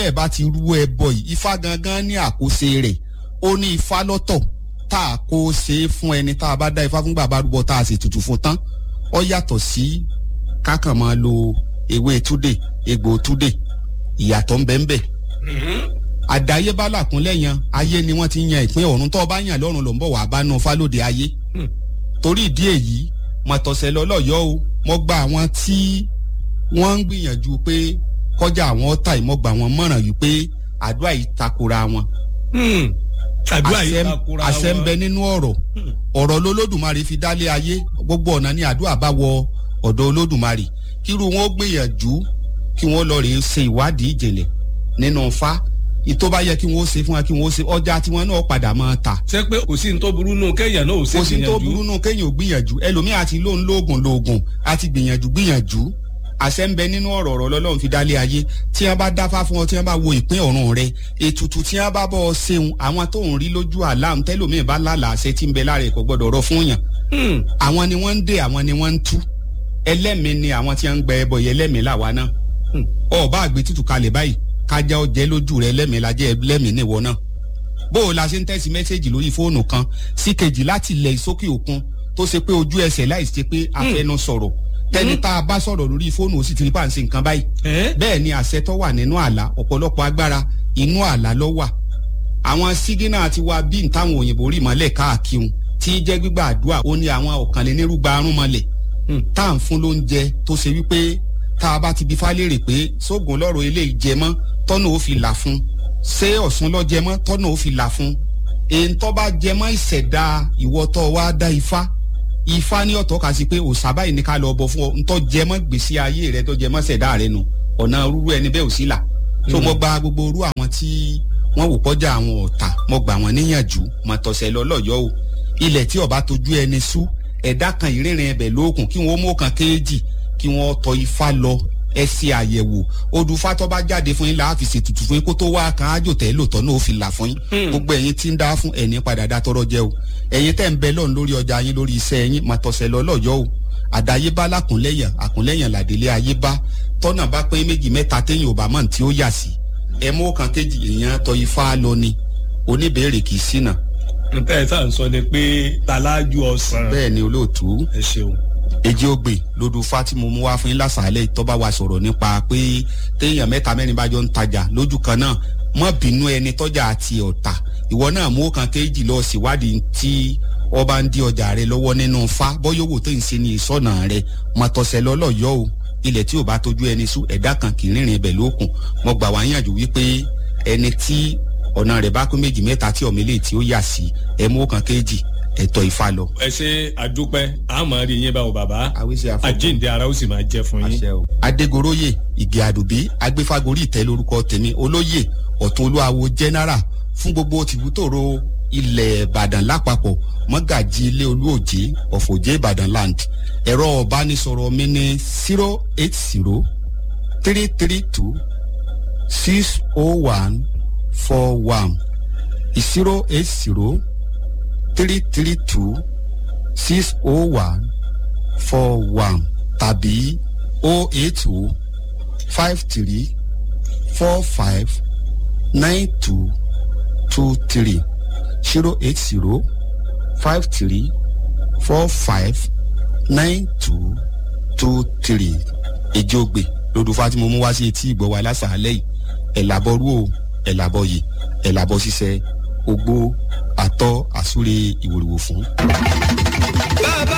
ẹ bá ti rú ẹbọ yìí ifá gangan ní àkóso rẹ̀ ó ní ifá lọ́tọ̀ tá a kó ṣe é fún ẹni tá a bá dá ifá fún bàbá rúbọ tá a sì tutù fún tán ó yàtọ̀ sí kákan máa lo ewé túdè egbò túdè ìyàtọ̀ ń bẹ ń bẹ àdáyébá làkúnlẹ̀ yan ayé ni wọ́n ti yan ìpín ọ̀run tó bá yàn lọ́run ló ń bọ̀ wá bá nu fálóde ayé torí ìdí èyí mọ̀tọ̀sẹ̀ lọ́lọ́yọ́ o mo gba àwọn tí wọ́n ń gbìyànjú pé kọjá àwọn ọ̀tá ìmọ̀gbà wọn mọ̀ràn yìí pé àdúrà yìí takora wọn. àdúrà yìí takora wọn. àṣẹ ń bẹ nínú ọ̀rọ̀ ọ̀rọ̀ lolódùmarè fi dálé ayé gbogbo ọ̀nà ni àdúrà bá wọ ọ̀dọ̀ olódùmarè kírú wọn ó gbìyànjú kí wọ́n lọ rèé ṣe ìwádìí ìjìnlẹ̀ nínú fa ìtọ́ bá yẹ kí wọ́n ṣe fún wa kí wọ́n ṣe ọjà tí wọ́n náà padà máa ta. ṣé pé kò sí ní tó burú nù kéèyàn náà ò ṣe gbìyànjú. kò sí ní tó burú nù kéèyàn ò gbìyànjú ẹlòmíì àti lóun lóògùn lóògùn àti gbìyànjú gbìyànjú àṣẹ ń bẹ nínú ọ̀rọ̀ ọ̀rọ̀ lọ́lọ́run fi dálé ayé tí wọ́n bá dáfá fún ọ tí wọ́n bá wo ìpín ọ̀run rẹ ètùtù tí wọ́n bá bọ́ ọ ṣeun àwọn tó ń rí lójú àlám tẹ́lòmíì bá lálàá àṣẹ tí ń bẹ lára ẹ̀kọ́ gbọ́dọ̀ rọ fún yàn. àwọn ni wọ́n ń dè àwọn ni wọ́n ń tú ẹlẹ́mìí ni àwọn tí wọ́n ń gbẹ ẹbọ yẹn ẹlẹ́mìí làwa náà. ọba àgbẹ̀ tútù kalẹ̀ báyìí kájá ọjẹ́ lójú rẹ ẹlẹ́mìí lajẹ́ ẹlẹ́mìí níwọ náà. bó o la ṣe ń tẹ̀sí mẹ́sẹ̀gì lórí fóònù kan sí kejì láti ilẹ̀ ìsókè òkun tó ṣe pé ojú ẹsẹ̀ láì ṣe pé afẹnu sọ̀rọ̀ tẹni tá a bá sọ̀rọ̀ lórí fóònù ó sì ti rí pàǹsì nǹkan báyìí. bẹ́ẹ̀ ni àṣẹ tó wà nínú àlá ọ̀pọ̀lọpọ̀ agbára inú àlá ló wà. àwọn sígínà ti wá bí ntáwọn òyìnbó rí mọ́lẹ̀ káàkiri tí jẹ́ gbígbà àdúrà ó ní àwọn ọ̀kànlénírúgba arún mọ́lẹ̀ tá à ń fún lóúnjẹ tó ṣe wípé tá a bá ti bí fálérè pé sóògùn lọ́rọ̀ eléyìí jẹ mọ́ tọ́nà ó fi là fún ṣé ọ̀sùn lọ́ jẹ mọ́ tọ́nà ó fi là fún èyí tó bá jẹ mọ́ ìṣẹ̀dá ìwọ́tọ̀ wa dá ifá ifá ní ọ̀tọ̀ kà sí pé òsàbá yìí ní ká lọ bọ̀ fún ọ ntọ́ jẹmọ́ gbèsè ayé rẹ tó jẹmọ́ sẹ̀dá rẹ nu ọ̀nà rúru ẹni bẹ́ẹ̀ ò sí là tó mo gba gbogbo orú àwọn tí wọ́n wò kọjá àwọn ọ̀tá mo gbà wọ́n níyànjú mo tọ̀sẹ̀ lọ lọ́yọ́ o ilẹ̀ tí ọba tójú ẹni sú ẹ̀dá kan ìrìnrìn ẹbẹ̀ lókun kí wọ́n mú kan kéèjì kí wọ́n tọ ifá lọ ẹ ṣe àyẹ̀wò odùfá tó bá jáde fún yín là á fi ṣètùtù fún yín kó tó wá kan ájò tẹ́ lòtọ́ náà ó fi là fún yín gbogbo ẹ̀yin tí ń dá fún ẹ̀ní padà dá tọrọ jẹ́ o ẹ̀yin tẹ́ ń bẹ lọ́run lórí ọjà yín lórí iṣẹ́ yín máa tọ̀sẹ̀ lọ lọ́yọ́ o àdáyébá lákùnlẹ́yìn àkùnlẹ́yìn làdélé ayébá tọ́nà bá pín méjì mẹ́ta téèyàn ò bá mọ̀ tí ó yà sí ẹ mú kan kéjì èèyàn tọ ifá lọ ni oníbèrè kì í ṣìnà. nta ẹ̀ sáà ń sọ ni pé talájú ọ̀sán. bẹ́ẹ̀ ni olóòtú ẹ ṣeun èjì ògbè lódù fatimu mú wá fún yín lásàálẹ̀ tọ́ba wa sọ̀rọ̀ nípa pé téèyàn mẹ́ta mẹ́rin bá jọ ń tajà lójú kan náà mọ́ bínú ẹni tọ́jà àti ọ̀tà ìwọ náà mú kan kéjì lọ síwádìí tí ọba ń di ọjà rẹ lọ́wọ́ nínú fa bọ́yọ̀wò tó ń ṣe ní ìsọ̀nà rẹ mọ̀tọ̀sẹ̀ lọ́lọ́yọ́ o ilẹ̀ tí ò bá tójú ẹni sú ẹ̀dá kan kì í rìnrìn ibẹ̀ lókun mo gbà wá yànjú wípé ẹni tí ọ̀nà rẹ̀ bá kún méjì mẹ́ta tí ọ̀mẹ́lẹ̀ tí ó yà sí ẹ mú kan kéjì ẹ̀tọ́ ifá lọ. ẹ ṣe àdúpẹ́ àmọ́ rí yín báwo bàbá àwíṣe àfọ̀kù àjíǹde ara ó sì máa jẹ́ fún yín. àṣẹ o. adégoróyè ìgè àdùbí agbéfagórí ìtẹ́ lórúkọ tèmi olóyè ọ̀tún olúwawo jẹ́nẹ́rà fún gbogbo tìbútòrò ilẹ̀ ìbàdàn lápapọ̀ mọ́gàjì ilé olúòjé ọ̀fọ̀jẹ́ ìbàdàn land ẹ̀rọ ọ̀bánisọ̀rọ̀ mi ní zero eight zero three three two six oh one four one zero eight zero three three two six oh one four one tàbí oh eight oh five three four five nine two two three zero eight zero five three four five nine two two three èjògbè lódù fatimu mú wá sí etí ìgbọ́ wa lásàálẹ̀ yìí ẹ̀làbọ̀rú o ẹ̀làbọ̀ yìí ẹ̀làbọ̀ ṣiṣẹ́ ogbó àtọ́ àsúre ìwòrìwò fún. bàbá